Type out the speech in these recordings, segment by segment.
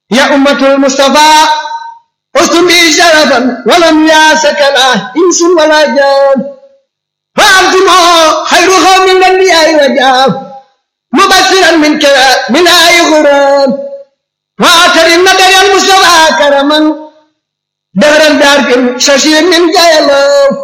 يا أمة المصطفى أستم بي شرفا ولم ياسك لا إنس ولا جان فأنتم خير قوم من الأنبياء وجاب مبشرا من كلا من آي غرام وآخر النبي المصطفى كرما دهرا دار ششير من جايلو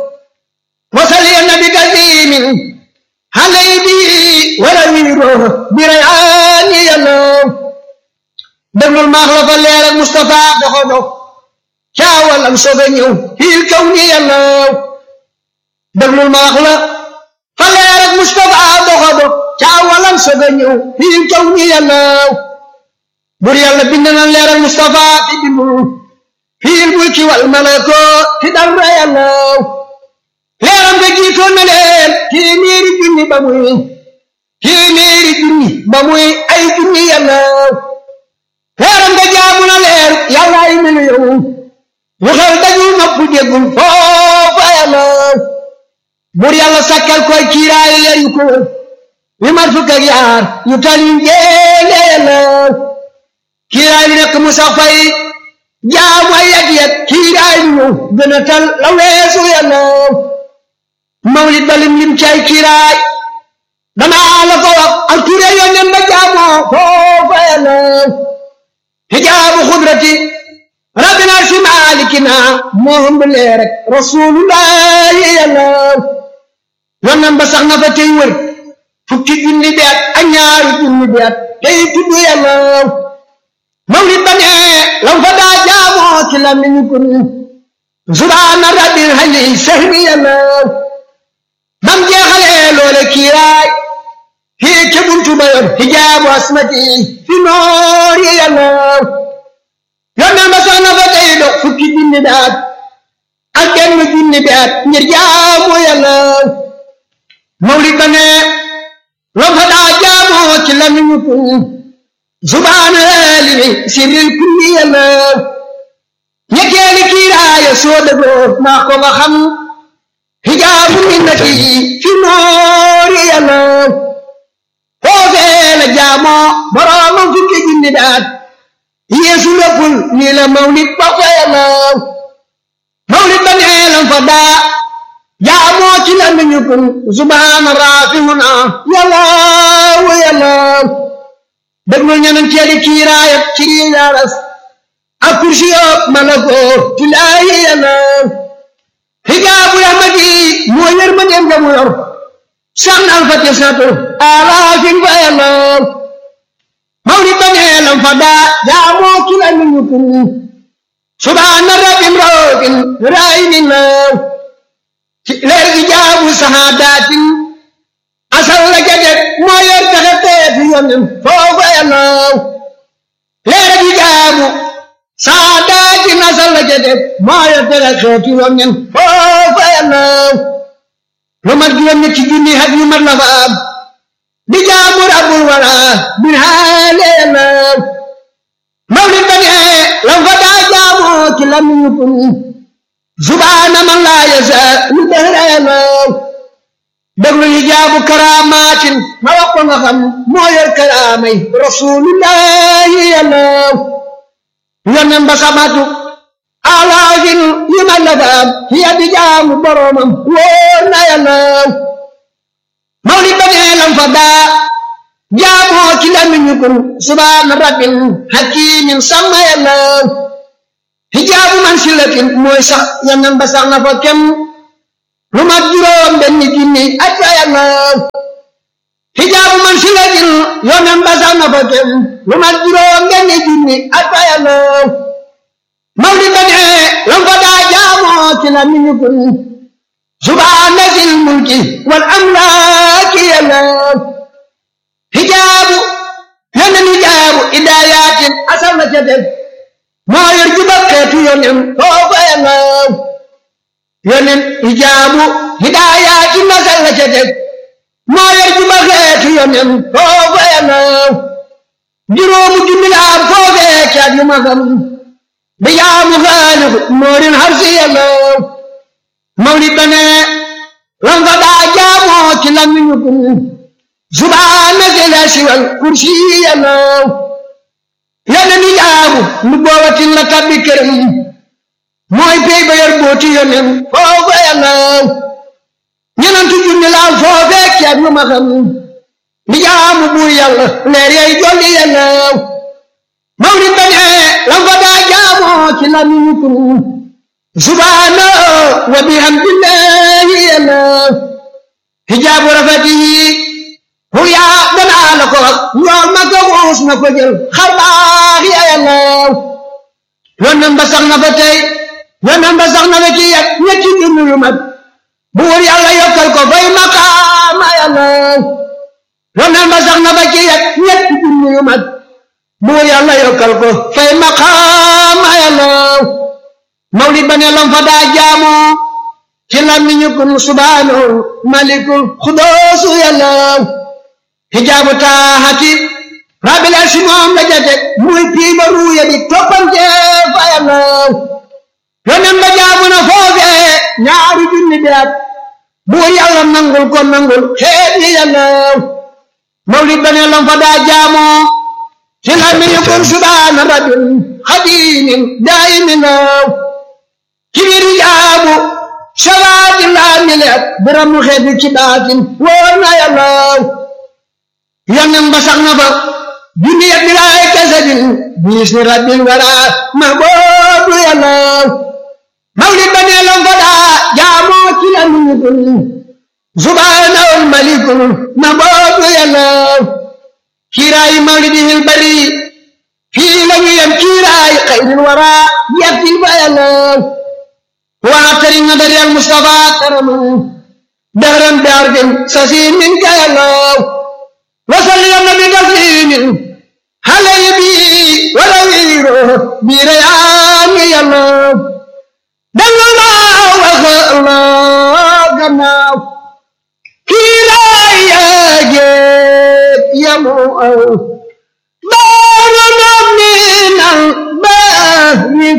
وصلي النبي كريم علي بي ولويرو بريعان يلو déglul maax la fa leer ak Moustapha doxo dox caawalam soog a ñëw fiil kaw ni yàllaw déglul maax la fa leer ak Moustapha doxo dox caawalam soog a ñëw fiil kaw ni yàllaw bur yàlla bind na leer ak Moustapha ti bindul fiil mulki wal malako ti dara yàllaw leeram ga jiitoon na leen téeméeri junni ba muy téeméeri junni ba muy ay junni yàllaw leeram nga jaamu na leer yàlla ay miliyoŋ lu xel dajul nopp déggul foofa yàlla bur yàlla sakkal koy kiiraay leer yu ko wër yu mat fukk ak yaar yu tal yu njéene yàlla kiiraay lu nekk mu sax fay jaamu ay yat yat kiiraay lu ñëw gën a tal la weesu yàlla mawlid balim lim cay kiiraay danaa la ko wax ak ture yónneen ba jaamoo foofa yàlla hijaabu xudrati rabbina si maalikina moom bi leer rek rasulullahi yàlla yonnan ba sax na fa tey wër fukki junni bi at ak ñaari junni bi at tey tudd yàlla mawlid ba ne lam fa daa jaamoo ci la mi ñu kun subhaana rabbil hali sahmi yàlla bam jeexalee loole kiiraay fii ca buntu ba yor hijaabu asmati fi noor yi yàlla yónneen ba sax na fa tey dox fukki junni bi at ak benn junni bi at ngir jaamu yàlla mawlid ba ne loo fa daa jaamoo ci lamiñu kun subhaana limi sirril kulli yàlla ñetteeli kiiraaya soo dëggoo naa ko nga xam hijaabu minnati fi noor yi yàlla foofee la jaamoo boroomam fukki junni daat yeesu léppul nii la mawlid ba fa yàlla mawlid ba neelam fa daa jaamoo ci la miñu kun subhaana raafihuna yàlla wa yàlla déglul ñeneen teeli kiiraayat ci riiraras ak kursi yoog malakoo tilaayi yàlla hijaabu rahmati moo yër ma dem nga mu yor sax na alfati satu alaafin fa yàlla mawlid ba neelam fa daa jaamoo ci la miñu kun subhaana rabbin roogin raayinin law ci leer ijaabu sahaadaatin asal la jadet moo yor taxe teefi yonen foofa yàlla leer ijaabu sahaadaatin asal la jadet moo yor taxe xeeti yonen foofa yàlla lu mat juróom ñetti junni hat yu mat la fa am di jaamu rabbul wara bin haale yàlla mawlid ba ne lam fa daa jaamoo ci lamiñu kun subhaana man laa yasa lu dëhra yàlla déglu yi jaabu karaamaatin ma wax ko nga xam moo yor karaamay rasulullahi yàlla yonen ba samatu alaafin yi ma la fa am hiya di jaamu boromam wóor na yàlla mawlid ba ne lam fa daa jaamoo ci lamiñu kun subhaana rabbin hakimin sama yàlla hijaabu man silatin mooy sax yonen ba sax na fa kem lu mat juróom benn junni at fa yàlla hijaabu man silatin yonen ba sax na fa kem lu mat juróom benn junni at fa yàlla mawlid ba ne lam fa daa jaamoo ci lamiñu kun subhaana zil mulki wal amlaaki yàlla hijaabu yonen hijaabu idaayatin asal na ca def moo yor juba xeetu yonen foofa yàlla yonen hijaabu idaayatin asal na ca def moo yor juba xeetu yonen foofa yàlla juróomu junni la am foofee caat yu ma xam bi jaamu xaaliku moorin harsi yàlla mawlid ba ne lam fa daa jaamoo ci lamiñu kun subhaana zil arsi wal kursi yàlla yonen hijaabu lu boobatin la tabbi këram mooy pey ba yor booti yonen foofa yàllaw ñenantu junni laal foofee ceeb yu ma xam di jaamu buur yàlla leer yay jolli yàllaw mawlid ba ne lam fa daa jaamoo ci lamiñu kun subhaana wa bihamdillahi yàllaw hijaabu rafatihi huyaa danaa la ko wax ñool ma ko xuus na ko jël xar baax ya yàllaw yonnan ba sax na fa tey yonnan ba sax na fa ci yet ñetti junni yu mat buur yàlla yokkal ko fay maqaama yàllaw yonnan ba sax na fa ci yet ñetti junni yu mat buur yàlla yokkal ko fay maqaama yàllaw mawlid ba ne lam fa daa jaamoo ci làmmiñu kun subhaanahu malikul xudoosu yàllaw hijaabu taaxati rabbil arsi moom la jate muy piiba ruuya di toppante fa yàllaw yonen ba jaamu na foofee ñaari junni bi at buur yàlla nangul ko nangul xeet yi yàllaw mawlid ba ne lam fa daa jaamoo ci làmmiñu kun subhaana rabbil xadimin daayiminaw ci biir hijaabu shabaati laa mileet biram mu xeeti ci baatin wóor na yàllaw yonen ba sax na fa junni ya bilaay kasadin biis ni rabbil wara ma boobu yàllaw mawlid ba nee lam fa daa jaamoo ci la nuñukul subhaanahul malikul ma boobu yàllaw kiiraayi mawlidihil bari fii la ñu yem kiiraayi xayril wara yettil fa yàllaw واعتري نظر المصطفى كرما دهرا بعرض سسيم منك يا الله وصل النبي تسليم علي بي ولويره بريان يا الله دل الله الله جناو كلا يا جيب يا مو دار من البهر